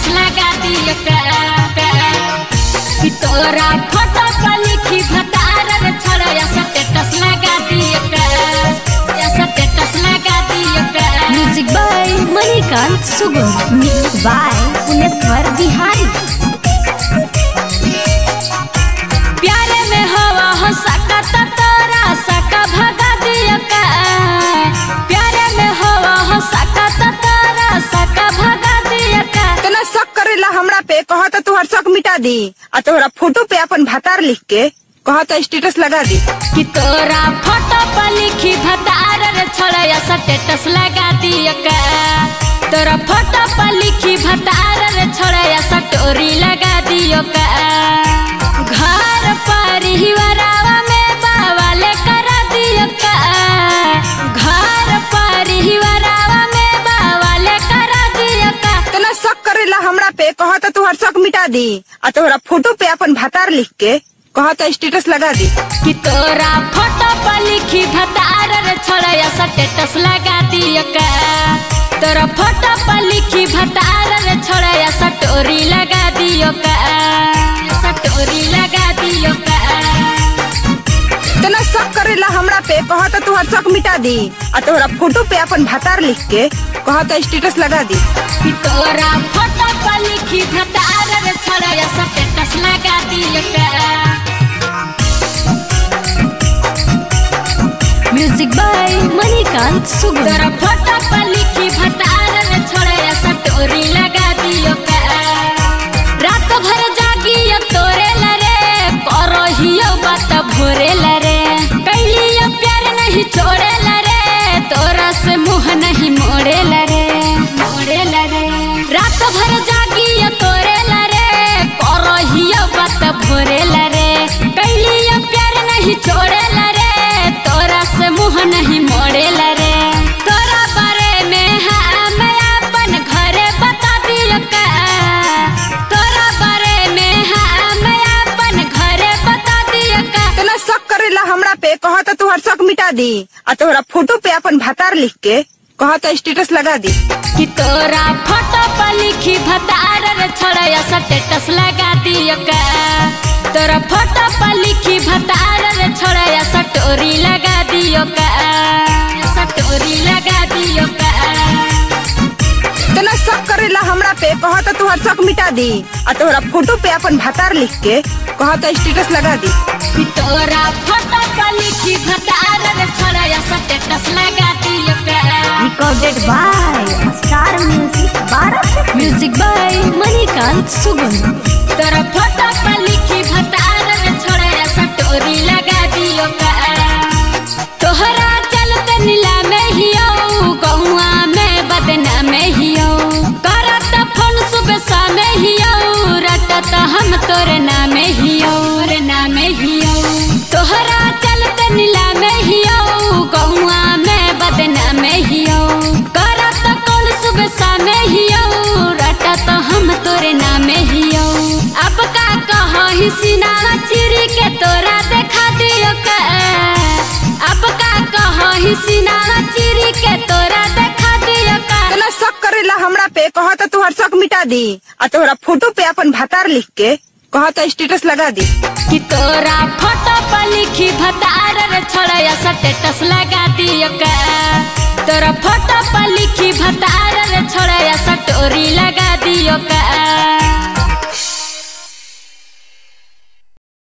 लगा दियो का कि तोरा फोटो पर लिखी भतार रे छोड़ा या स्टेटस लगा दियो का या स्टेटस लगा दियो का music by Manikant Sugam mix by Puneshwar Bihari प्यारे में हवा हो सका तो तोरा सका भगा दियो का प्यारे में हवा हो सका तो तोरा सका भगा दियो का तना शक करेला हमरा पे कहा तो तुहर शक मिटा दी आ तोहरा फोटो पे अपन भतार लिख के कहा तो स्टेटस लगा दी कि तोरा फोटो पर लिखी भतार रे छोड़ा या स्टेटस लगा दियो का तोरा फोटो पर लिखी भतार रे छोड़ा या स्टोरी लगा दियो का घर परिवारवा में बावाले करा दियो का घर परिवारवा में बावाले करा दियो का तना शक करेला हमरा पे कहा तो तुहर शक मिटा दी आ तोहरा फोटो पे अपन भतार लिख के कहा तो स्टेटस लगा दी कि तोरा फोटो पर लिखी भतार रे छोड़ा या स्टेटस लगा दियो का तोरा फोटो पर लिखी भतार रे छोड़ा या स्टोरी लगा दियो का स्टोरी लगा दियो का तना शक करेला हमरा पे कहा तो तुहर शक मिटा दी आ तोहरा फोटो पे अपन भतार लिख के कहा तो स्टेटस लगा दी कि तोरा फोटो पर लिखी भतार रे छोड़ा या स्टेटस लगा दियो का म्यूजिक बाय मणिकांत सुगम तोरा फोटो पर लिखी भतार रे छोड़ा या स्टोरी लगा दियो का रात भर जागियो तोरे लरे करहियो बात भोरे लरे कैलियो प्यार नहीं छोड़े लरे तोरा से मुंह नहीं मोड़े लरे मोड़े लरे रात भर जागियो तोरे लरे करहियो बात भोरे लरे कैलियो प्यार नहीं छोड़े लरे तोरा से मुंह नहीं मोड़े लरे तोरा बारे में हम अपन घरे बता दियो का तोरा बारे में हम अपन घरे बता दियो का तना शक करेला हमरा पे कहा तो तुहर शक मिटा दी आ तोहरा फोटो पे अपन भतार लिख के कहा तो स्टेटस लगा दी कि तोरा फोटो पर लिखी भतार रे छोड़ा या स्टेटस लगा दियो का तोरा फोटो पर लिखी भतार रे छोड़ा या स्टोरी लगा दियो का स्टोरी लगा दियो का तना शक करेला हमरा पे कहा तो तुहर शक मिटा दी आ तोहरा फोटो पे अपन भतार लिख के कहा तो स्टेटस लगा दी कि तोरा फोटो पर लिखी भतार रे छोड़ा या स्टेटस लगा दियो का रिकॉर्डेड बाय स्टार म्यूजिक बारह म्यूजिक बाय मणिकांत सुगम तोरा फोटो पर लिखी भतार रे छोड़ा या स्टोरी लगा दियो का तोहरा चलते नीला में हियो गहुआ में बदना में हियो करत फोन सुबह शाम हियो रटत हम तोरे नाम हियो रे नाम हियो तोहरा चलते नीला में हियो गहुआ में बदना में हियो करत कौन सुबह शाम हियो रटत हम तोरे नाम हियो अब का कही सिनारा चिरी के तोरा देखा दियो का अब का कही सिनारा चिरी के तोरा देखा दियो का तना शक करेला हमरा पे कहा तो तुहर शक मिटा दी आ तोहरा फोटो पे अपन भतार लिख के कहा तो स्टेटस लगा दी कि तोरा फोटो पर लिखी भतार रे छोड़ा या स्टेटस लगा दियो का तोरा फोटो पर लिखी भतार